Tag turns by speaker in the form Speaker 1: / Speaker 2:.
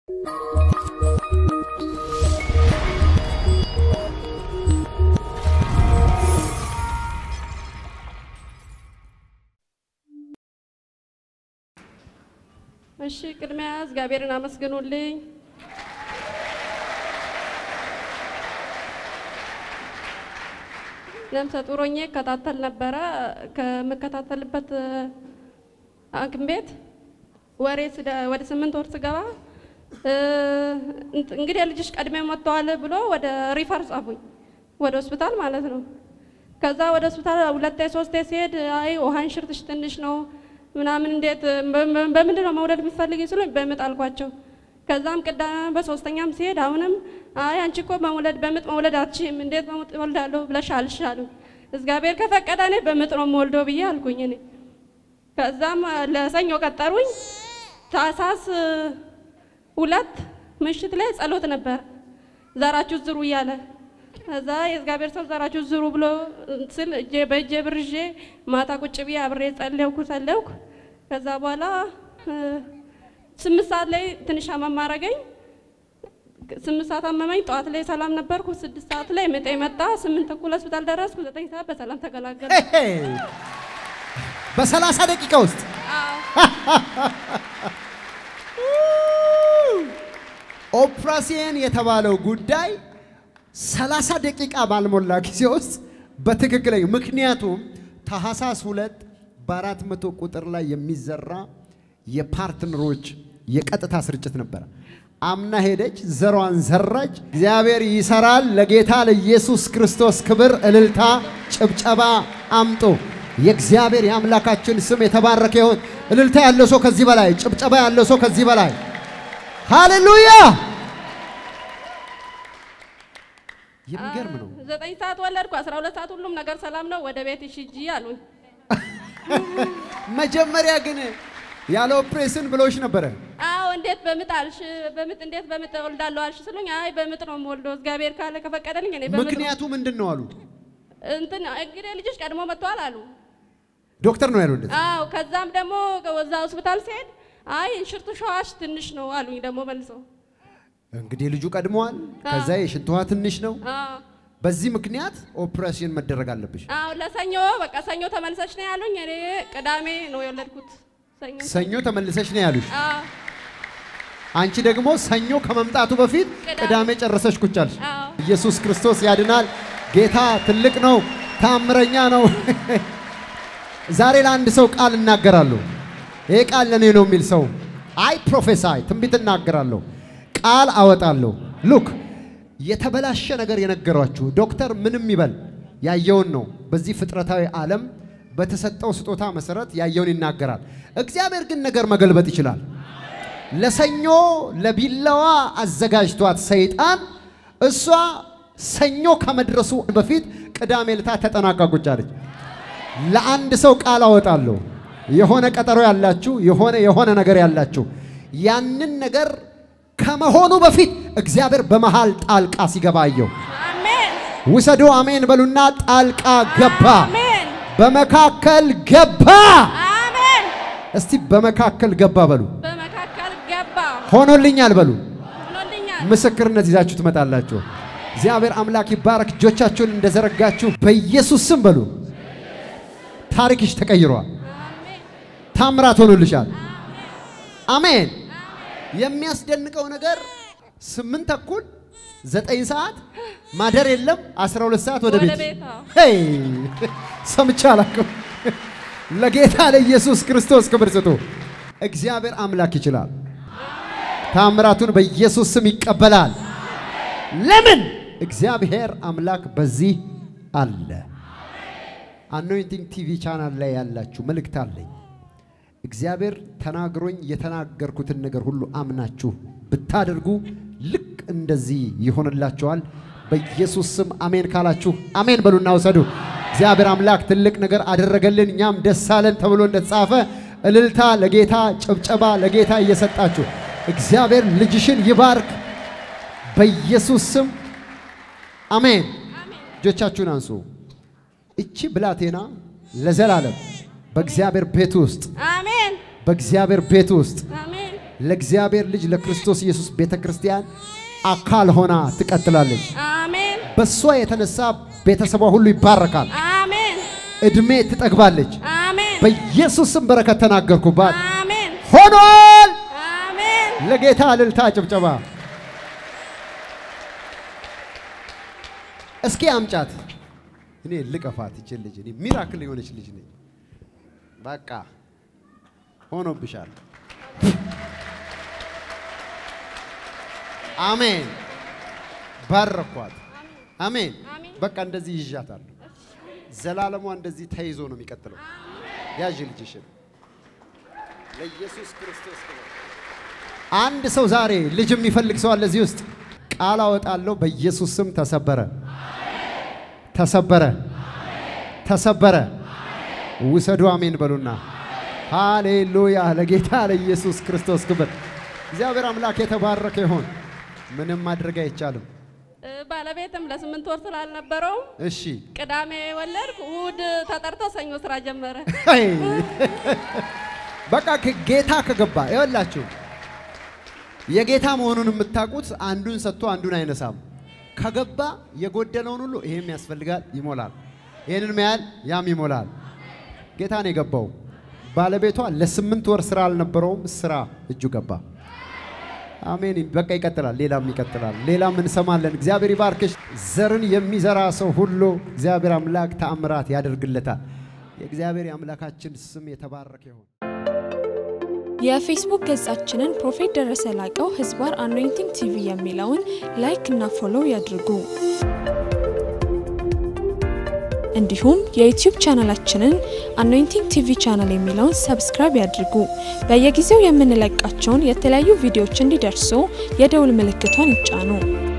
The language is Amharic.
Speaker 1: እሺ ቅድሚያ እግዚአብሔርን አመስግኑልኝ። ነፍሰ ጡር ሆኜ እከታተል ነበረ። ከምከታተልበት ሐኪም ቤት ወሬ ስደ- ወደ ስምንት ወር ስገባ እ፣ እንግዲህ ልጅሽ ቀድሜ መጥተዋል ብሎ ወደ ሪፈር ጻፉኝ፣ ወደ ሆስፒታል ማለት ነው። ከዛ ወደ ሆስፒታል ሁለቴ ሶስቴ ሲሄድ አይ ውሃን ሽርትሽ ትንሽ ነው ምናምን እንዴት በ- በምንድን ነው መውለድ የምትፈልጊ ስሉኝ በምጥ አልኳቸው። ከዛም ቅዳሜ በሶስተኛም ሲሄድ አሁንም አይ አንቺ እኮ መውለድ በምጥ መውለድ አትችይም እንዴት በምጥ እወልዳለሁ ብለሻልሽ አሉኝ። እግዚአብሔር ከፈቀደ እኔ በምጥ ነው የምወልደው ብዬ አልኩኝ እኔ ከዛም ለሰኞ ቀጠሩኝ። ታህሳስ ሁለት ምሽት ላይ ጸሎት ነበር ዘራችሁ ዝሩ እያለ ከዛ የእግዚአብሔር ሰው ዘራችሁ ዝሩ ብሎ ስል እጄ በእጄ ብር ይዤ ማታ ቁጭ ብዬ አብሬ ጸለይኩ ጸለይኩ። ከዛ በኋላ እ፣ ስምንት ሰዓት ላይ ትንሽ አመም አረገኝ። ስምንት ሰዓት አመመኝ። ጠዋት ላይ ሰላም ነበርኩ። ስድስት ሰዓት ላይ ምጤ መጣ። ስምንት ተኩል ሆስፒታል ደረስኩ። ዘጠኝ ሰዓት በሰላም ተገላገለ።
Speaker 2: በሰላሳ ደቂቃ ውስጥ ኦፕራሲየን የተባለው ጉዳይ ሰላሳ ደቂቃ ባልሞላ ጊዜ ውስጥ በትክክለኛ ምክንያቱም ታህሳስ ሁለት በአራት መቶ ቁጥር ላይ የሚዘራ የፓርትነሮች የቀጥታ ስርጭት ነበረ። አምና ሄደች፣ ዘሯን ዘራች። እግዚአብሔር ይሰራል። ለጌታ ለኢየሱስ ክርስቶስ ክብር፣ እልልታ፣ ጭብጨባ አምጡ። የእግዚአብሔር የአምላካችን ስም የተባረከ ይሁን። እልልታ ያለው ሰው ከዚህ በላይ፣ ጭብጨባ ያለው ሰው ከዚህ በላይ ሃሌሉያ! የሚገርም ነው።
Speaker 1: ዘጠኝ ሰዓት ወለድኩ። አስራ ሁለት ሰዓት ሁሉም ነገር ሰላም ነው። ወደ ቤት ሂጂ አሉኝ።
Speaker 2: መጀመሪያ ግን ያለ ኦፕሬሽን ብሎሽ ነበረ።
Speaker 1: አዎ እንዴት በምጥ አልሽ? በምጥ እንዴት በምጥ እወልዳለሁ አልሽ ስሉኝ፣ አይ በምጥ ነው የምወልደው እግዚአብሔር ካለ ከፈቀደልኝ እኔ በምጥ ነው።
Speaker 2: ምክንያቱ ምንድን ነው አሉ።
Speaker 1: እንትን እንግዲህ ልጆች ቀድሞ መጥተዋል አሉ።
Speaker 2: ዶክተር ነው ያለው እንደዚህ።
Speaker 1: አዎ ከዛም ደግሞ እዛ ሆስፒታል ሲሄድ አይ እንሽርቱ ሸዋሽ ትንሽ ነው አሉኝ። ደግሞ መልሰው
Speaker 2: እንግዲህ ልጁ ቀድመዋል። ከዛ የሽንት ውሃ ትንሽ ነው።
Speaker 1: አዎ
Speaker 2: በዚህ ምክንያት ኦፕሬሽን መደረግ አለብሽ።
Speaker 1: አዎ ለሰኞ በቃ ሰኞ ተመልሰሽ ነው ያሉኝ። እኔ ቅዳሜ ነው የወለድኩት። ሰኞ
Speaker 2: ሰኞ ተመልሰሽ ነው ያሉሽ።
Speaker 1: አዎ
Speaker 2: አንቺ ደግሞ ሰኞ ከመምጣቱ በፊት
Speaker 1: ቅዳሜ።
Speaker 2: ቅዳሜ ጨረሰሽ ቁጭ አልሽ።
Speaker 1: አዎ
Speaker 2: ኢየሱስ ክርስቶስ ያድናል። ጌታ ትልቅ ነው፣ ታምረኛ ነው። ዛሬ ለአንድ ሰው ቃል እናገራለሁ። ይሄ ቃል ለእኔ ነው የሚል ሰው አይ ፕሮፌሳይ ትንቢት እናገራለሁ፣ ቃል አወጣለሁ። ሉክ የተበላሸ ነገር የነገሯችሁ ዶክተር ምንም ይበል ያየውን ነው። በዚህ ፍጥረታዊ ዓለም በተሰጠው ስጦታ መሰረት ያየውን ይናገራል። እግዚአብሔር ግን ነገር መገልበጥ ይችላል። ለሰኞ ለቢላዋ አዘጋጅቷት ሰይጣን እሷ ሰኞ ከመድረሱ በፊት ቅዳሜ ልታ ተጠናቃ ቁጭ አለች። ለአንድ ሰው ቃል አወጣለሁ። የሆነ ቀጠሮ ያላችሁ የሆነ የሆነ ነገር ያላችሁ ያንን ነገር ከመሆኑ በፊት እግዚአብሔር በመሃል ጣልቃ ሲገባ አየሁ።
Speaker 1: አሜን
Speaker 2: ውሰዱ አሜን በሉና ጣልቃ ገባ፣
Speaker 1: አሜን
Speaker 2: በመካከል ገባ።
Speaker 1: አሜን
Speaker 2: እስቲ በመካከል ገባ በሉ።
Speaker 1: በመካከል ገባ
Speaker 2: ሆኖልኛል በሉ።
Speaker 1: ሆኖልኛል።
Speaker 2: ምስክርነት ይዛችሁ ትመጣላችሁ። እግዚአብሔር አምላክ ይባረክ። እጆቻችሁን እንደዘረጋችሁ በኢየሱስ ስም በሉ። ታሪክሽ ተቀይሯል።
Speaker 1: አሜን
Speaker 2: ታምራት ሆኖልሻል። አሜን። የሚያስደንቀው ነገር ስምንት ተኩል ዘጠኝ ሰዓት ማደር የለም 12 ሰዓት ወደ
Speaker 1: ወደ
Speaker 2: ቤት
Speaker 1: ቤት አዎ።
Speaker 2: ሄይ ሰምቼ አላውቅም። ለጌታ ለኢየሱስ ክርስቶስ ክብር ስጡ። እግዚአብሔር አምላክ ይችላል። ታምራቱን በኢየሱስ ስም ይቀበላል። ለምን? እግዚአብሔር አምላክ በዚህ አለ። አኖይንቲንግ ቲቪ ቻናል ላይ ያላችሁ መልእክት አለኝ። እግዚአብሔር ተናግሮኝ የተናገርኩትን ነገር ሁሉ አምናችሁ ብታደርጉ ልክ እንደዚህ ይሆንላችኋል። በኢየሱስ ስም አሜን ካላችሁ አሜን በሉና ውሰዱ። እግዚአብሔር አምላክ ትልቅ ነገር አደረገልን፣ እኛም ደስ አለን ተብሎ እንደተጻፈ እልልታ ለጌታ ጭብጨባ ለጌታ እየሰጣችሁ እግዚአብሔር ልጅሽን ይባርክ በኢየሱስ ስም አሜን። እጆቻችሁን አንሱ። እቺ ብላቴና ለዘላለም በእግዚአብሔር ቤት ውስጥ
Speaker 1: አሜን
Speaker 2: በእግዚአብሔር ቤት ውስጥ
Speaker 1: አሜን
Speaker 2: ለእግዚአብሔር ልጅ ለክርስቶስ ኢየሱስ ቤተ ክርስቲያን አካል ሆና ትቀጥላለች።
Speaker 1: አሜን
Speaker 2: በእሷ የተነሳ ቤተሰቧ ሁሉ ይባረካል።
Speaker 1: አሜን
Speaker 2: እድሜ ትጠግባለች።
Speaker 1: አሜን
Speaker 2: በኢየሱስም በረከት ተናገርኩባት።
Speaker 1: አሜን
Speaker 2: ሆኗል።
Speaker 1: አሜን
Speaker 2: ለጌታ እልልታ ጭብጨባ። እስኪ አምጫት። እኔ ልቀፋት ይችል ልጅ እኔ ሚራክል የሆነች ልጅ ነኝ። በቃ ሆኖብሻል። አሜን። ባረኳት። አሜን።
Speaker 1: አሜን።
Speaker 2: በቃ እንደዚህ ይዣታለሁ። ዘላለሟ እንደዚህ ተይዞ ነው የሚቀጥለው። ያዥ ልጅሽን ለኢየሱስ ክርስቶስ ክብር። አንድ ሰው ዛሬ ልጅ የሚፈልግ ሰው አለ እዚህ ውስጥ። ቃል አወጣለሁ በኢየሱስ ስም ተሰበረ፣ ተሰበረ፣ ተሰበረ። ውሰዱ አሜን በሉና ሃሌሉያ። ለጌታ ለኢየሱስ ክርስቶስ ክብር። እግዚአብሔር አምላክ የተባረከ ይሆን። ምንም ማድረግ አይቻልም።
Speaker 1: እ፣ ባለቤትም ለስምንት ወር ስላልነበረው
Speaker 2: እሺ
Speaker 1: ቅዳሜ ወለድኩ። እሑድ ተጠርቶ ሰኞ ስራ ጀመረ።
Speaker 2: አይ፣ በቃ ከ- ጌታ ከገባ ይኸውላችሁ የጌታ መሆኑን የምታውቁት አንዱን ሰጥቶ አንዱን አይነሳም። ከገባ የጎደለውን ሁሉ ይሄም ያስፈልጋል ይሞላል፣ ይህንን መያል ያም ይሞላል። ጌታ ነው የገባው። ባለቤቷ ለስምንት ወር ስራ አልነበረውም፣ ስራ እጁ ገባ። አሜን። በቃ ይቀጥላል፣ ሌላም ይቀጥላል፣ ሌላም እንሰማለን። እግዚአብሔር ይባርክሽ። ዘርን የሚዘራ ሰው ሁሉ እግዚአብሔር አምላክ ተአምራት ያደርግለታል። የእግዚአብሔር የአምላካችን ስም የተባረከ ይሁን።
Speaker 3: የፌስቡክ ገጻችንን ፕሮፌት ደረሰ ላቀው ህዝባር አኖይንቲንግ ቲቪ የሚለውን ላይክ እና ፎሎው ያድርጉ። እንዲሁም የዩቲዩብ ቻናላችንን አኖይንቲንግ ቲቪ ቻናል የሚለውን ሰብስክራይብ ያድርጉ። በየጊዜው የምንለቃቸውን የተለያዩ ቪዲዮዎች እንዲደርሱ የደውል ምልክቷን ይጫኑ።